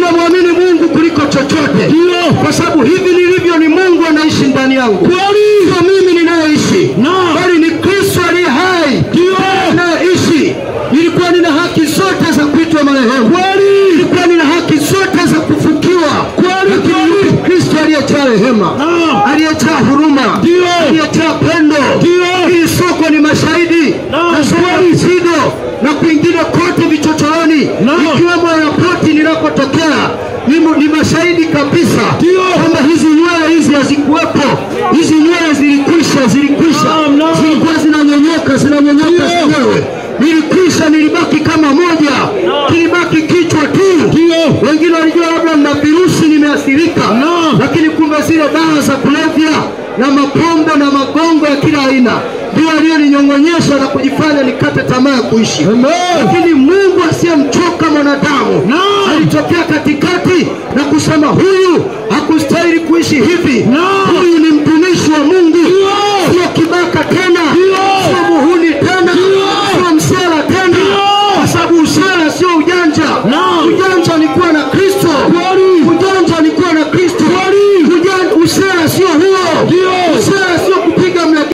ninamwamini Mungu kuliko chochote, Ndio. kwa sababu hivi nilivyo ni Mungu anaishi ndani yangu, Kweli. sio mimi ninayeishi, Naam. bali ni Kristo aliye hai Ndio. ninayeishi. Nilikuwa nina haki zote za kuitwa marehemu, Kweli. nilikuwa nina haki zote za kufukiwa, Kweli, lakini kweli. yupo Kristo aliyejaa rehema, Naam. aliyejaa huruma, Ndio. aliyejaa pendo. Ndio. Hili soko ni mashahidi Naam, nasoma kweli. Isido na kwingine kote vichochoroni, Naam. ikiwemo airpoti ninakotokea ni, mu- ni mashahidi kabisa Ndio. kwamba hizi nywele hizi hazikuwepo, hizi nywele zilikwisha, zilikwisha, Naam, naam. zilikuwa zinanyonyoka, zinanyonyoka Ndio. zenyewe, nilikwisha, nilibaki kama moja, kilibaki kichwa tu. Ndio. Wengine walijua labda na virusi nimeathirika, Naam. lakini kumbe zile dawa za kulevya na mapombe na magongo ya kila aina ndio aliyoninyong'onyesha na kujifanya nikate tamaa ya kuishi. Amen. Lakini Mungu asiyemchoka mwanadamu Naam. alitokea katikati na kusema huyu hakustahili kuishi hivi, Naam. huyu ni mtumishi wa Mungu, Ndio. sio kibaka tena,